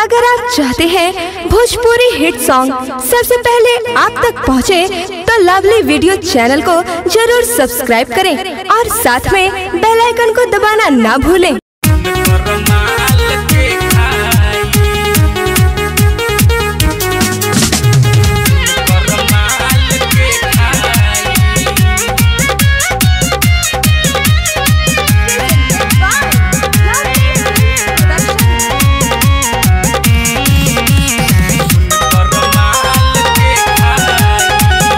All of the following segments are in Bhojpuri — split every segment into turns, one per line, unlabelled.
अगर आप चाहते हैं भोजपुरी हिट सॉन्ग सबसे पहले आप तक पहुंचे, तो लवली वीडियो चैनल को जरूर सब्सक्राइब करें और साथ में बेल आइकन को दबाना ना भूलें
माल के खाई माल के खाई माल के खाई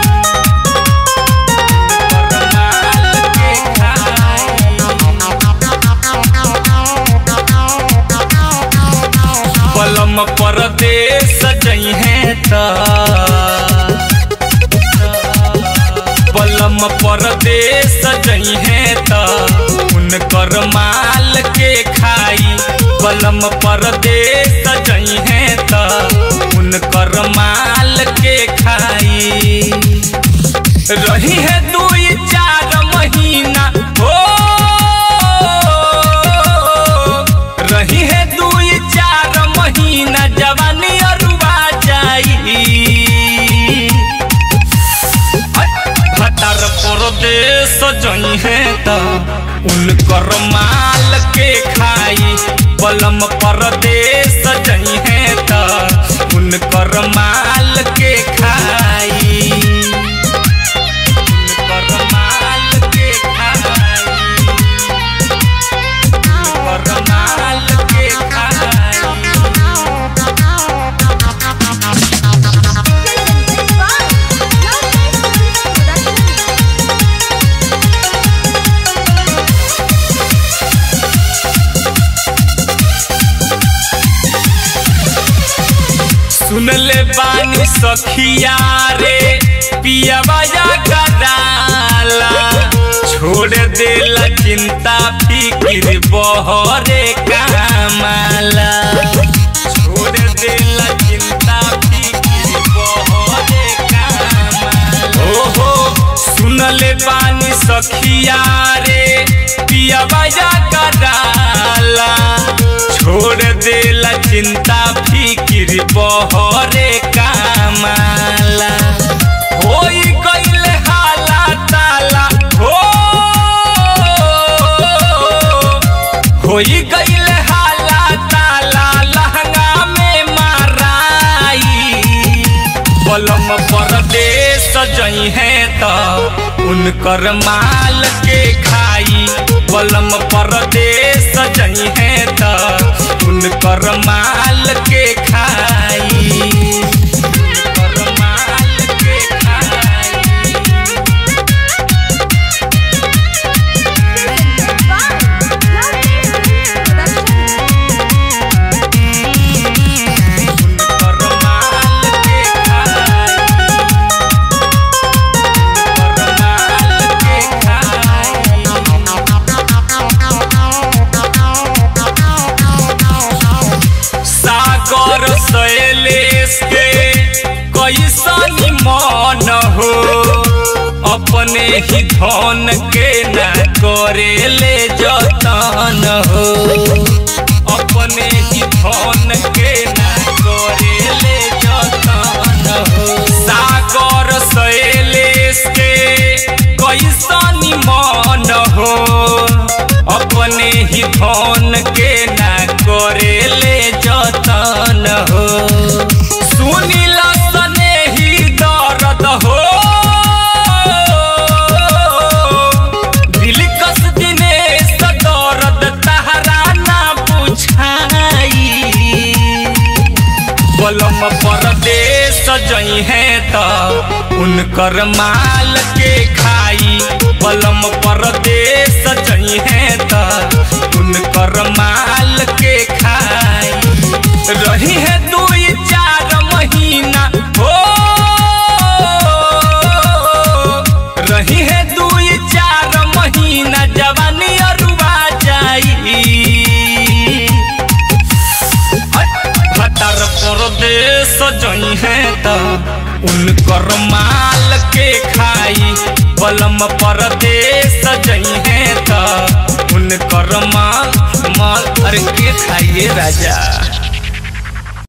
माल के खाई पलम परदेस जई है त पलम परदेस जई है त उनकर माल के खाई पलम परदेस जई है त उनकर माल के खाई रही है दुई चार महीना हो रही है दुई चार महीना जवानी अरुआ जाई भतार परदेश जई है त उनकर माल के खाई बलम परदेश जई है त उनकर माल के खाई उनकर माल के खाई उनकर माल के खाई सुन ले बानी सखिया रे पियावा या गदाला छोड़ देला चिंता फिकिर बहरे कामाला छोड़ देला चिंता फिकिर बहरे कामाला ओहो सुन ले बानी सखिया रे पियावा या गदाला छोड़ देला चिंता फिकिर बहरे कामाला होई गईले हाला ताला हो होई गईले हाला ताला लहंगा में माराई बलम परदेश जई है त उनकर माल के खाई बलम परदेश जई है त उनकर माल के खाई उनकर माल के खाई उनकर माल के खाई उनकर माल के खाई सागर शैलेश के कैसन मन हो अपने ही धन के न करेले जतन हो अपने ही धन के न करेले जतन हो सागर शैलेश के कैसन मन हो अपने ही धन के न करेले जतन हो सुनिल सने ही दर्द हो दिल कस दिनेश दर्द तहरा ना बुझाई बलम परदेश जई है त उनकर माल के खाई बलम परदेश जई है त उनकर माल के खाई रही है दुई चार महीना हो रही है दुई चार महीना जवानी अरुआ जाई भतार परदेश जई है त उनकर माल के खाई बलम परदेश जई है त उनकर माल माल अरे के खाइए राजा